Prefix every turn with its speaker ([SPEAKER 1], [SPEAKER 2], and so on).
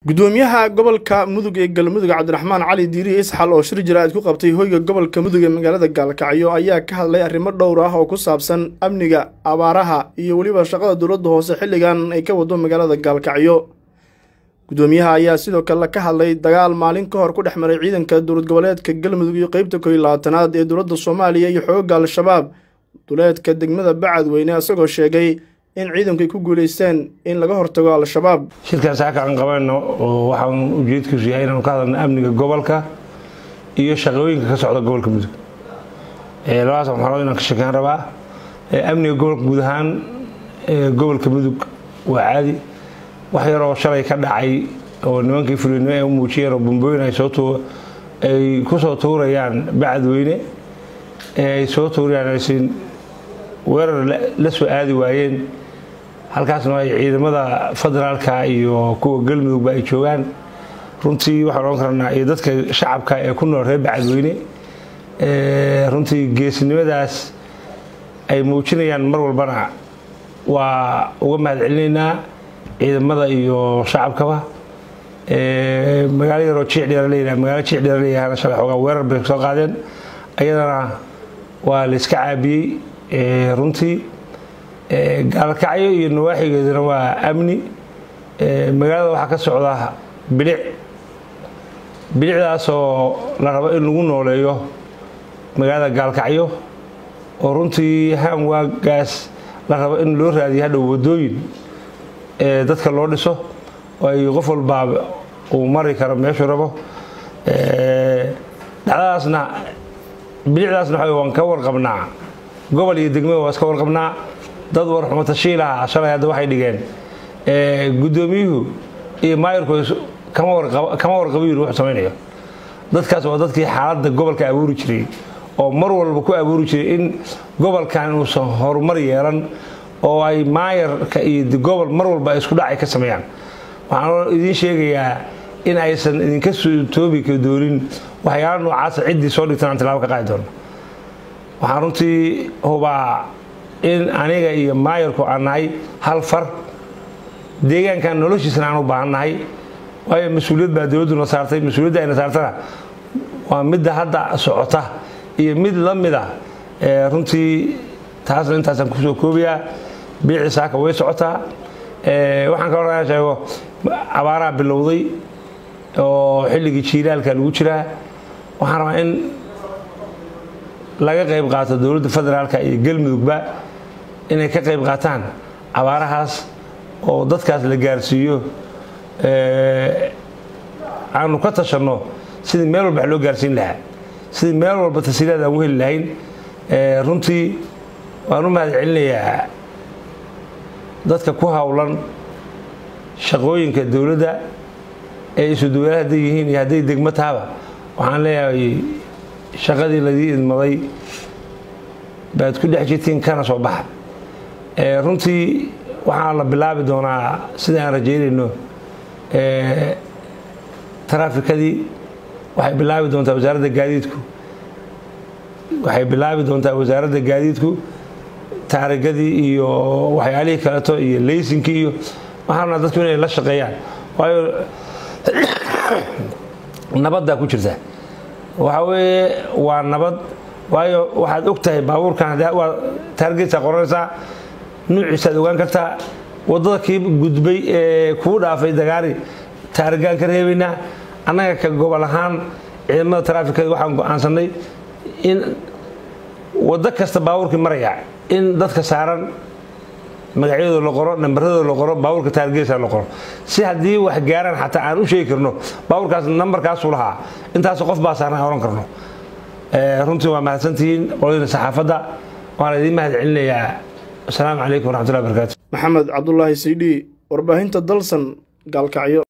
[SPEAKER 1] gudoomiyaha gobolka mudug ee galmudug cabdiraxmaan cali diiri isxal oo shir jaraa'id ku qabtay hoyga gobolka mudug ee magaalada gaalkacyo ayaa ka hadlay arrimo dhowr ah oo ku saabsan amniga abaaraha iyo weliba shaqada dowladda hoose xilligan ay ka wado magaalada gaalkacyo gudoomiyaha ayaa sidoo kale ka hadlay dagaal maalin ka hor ku dhex maray ciidanka dowlad goboleedka galmudug iyo qeybta kow iyo labaatanaad ee dowladda soomaaliya iyo xoogga al-shabaab duleedka degmada bacadweyne isagoo sheegay in ciidanku ay ku guulaysteen in laga hortago al-shabaab
[SPEAKER 2] shirkaas haka aan qabanno oo waxaan ujeedkiisu yahay inaanu ka hadalno amniga gobolka iyo shaqooyinka ka socda gobolka mudug labadaas maxaalood inaan ka sheekeyn rabaa amniga gobolka guud ahaan gobolka mudug waa caadi wax yaroo shalay ka dhacay oo nimankii fulinimo ay u muujiyeen oo bambooyin ay soo ay ku soo tuurayaan bacadweyne ay soo tuurayaan aysan weerar la soo aadi waayeen halkaasna ay ciidamada federaalka iyo kuwa galmudugba ay joogaan runtii waxaan ohan karnaa iyo dadka shacabka ee ku nool reer bacadweyne runtii geesinimadaas ay muujinayaan mar walbana waa uga mahad celinaynaa ciidamada iyo shacabkaba magaalo yaroo jiicdheera leeyahay magaalo jiicdheera leeyahana shalay xoogaa weerar bay soo qaadeen ayadana waa la iska caabiyey runtii gaalkacyo iyo nawaaxigeeduna waa amni magaalada waxaa ka socda bilic bilicdaasoo la rabo in lagu nooleeyo magaalada gaalkacyo oo runtii haan waagaas la rabo in loo raadiyo hadhow wadooyin dadka loo dhiso oo ay qof walbaa uu mari karo meeshuu rabo dhacdadaasna bilicdaasna waxa waan ka warqabnaa gobol iyo degmada waa iska warqabnaa dad warxumo tashiilaha shalay hadda waxay dhigeen guddoomiyuhu iyo maayirku kama warqabo yiri wuxuu samaynayo dadkaas waa dadkii xaaladda gobolka abuuri jiray oo mar walba ku abuuri jiray in gobolkan inuusan horumar yeelan oo ay maayarka iyo gobol mar walba ay isku dhacay ka sameeyaan waxaan idiin sheegayaa in aysan idinka toobi doonin waxyaala noocaasa ciddii soo dhigtan aan tilaabo ka qaadi doono waxaan runtii hubaa in aniga iyo maayarku aan nahay hal far deegaankan noloshiisana aan u baahan nahay waayo mas-uuliyad baa dowladduna saartay mas-uuliyadda ayna saartana waa midda hadda socota iyo mid la mida runtii taasna intaasaan kusoo koobayaa biicii saaka way socotaa waxaan kaloo raa sheego abaaraha bilowday oo xilligii jiilaalka lagu jiraa waxaan rabaa in laga qayb qaato dowladda federaalka iyo galmudugba inay ka qayb qaataan abaarahaas oo dadkaas la gaarsiiyo aanu ka tashanno sidii meel walba wax loo gaarsiin lahaa sidii meel walba tasiilaad aan u heli lahayn runtii waan u mahad celinayaa dadka ku howlan shaqooyinka dowladda ee isu duwalaha hadday yihiin iyo hadday degmo tahaba waxaan leeyahay shaqadii ladii idmaday baad ku dhex jirtiin kana soo baxa runtii waxaa la bilaabi doonaa sida aan rajaynayno taraafikadii waxay bilaabi doontaa wasaaradda gaadiidku waxay bilaabi doontaa wasaaradda gaadiidku taarigadii iyo waxyaalihii kaleeto iyo laysinkii iyo waxaana dadku inay la shaqeeyaan waayo nabaddaa ku jirta waxa weeye waa nabad waayo waxaad og tahay baabuurkan waa taargetsaa qoranaysaa nuuciisaad ogaan kartaa waddada kii gudbay ee kuu dhaafay dagaari taarigaan ka reebaynaa annaga ka gobol ahaan ciidamada taraafikada waxaan go-aansanay in waddo kasta baabuurkii maraya in dadka saaran magacyadooda la qoro nambaradooda la qoro baabuurka taargeesa la qoro si haddii wax gaaraan xataa aan u sheegi karno baabuurkaas nambarkaasuu lahaa intaas qof baa saaran aan ohan karno runtii waa mahadsantihiin qoladina saxaafadda waana idiin mahad celinayaa asalaamu calaykum waraxmatullahi barakaatu
[SPEAKER 1] maxamed cabdulaahi saydhi warbaahinta dalsan gaalkacyo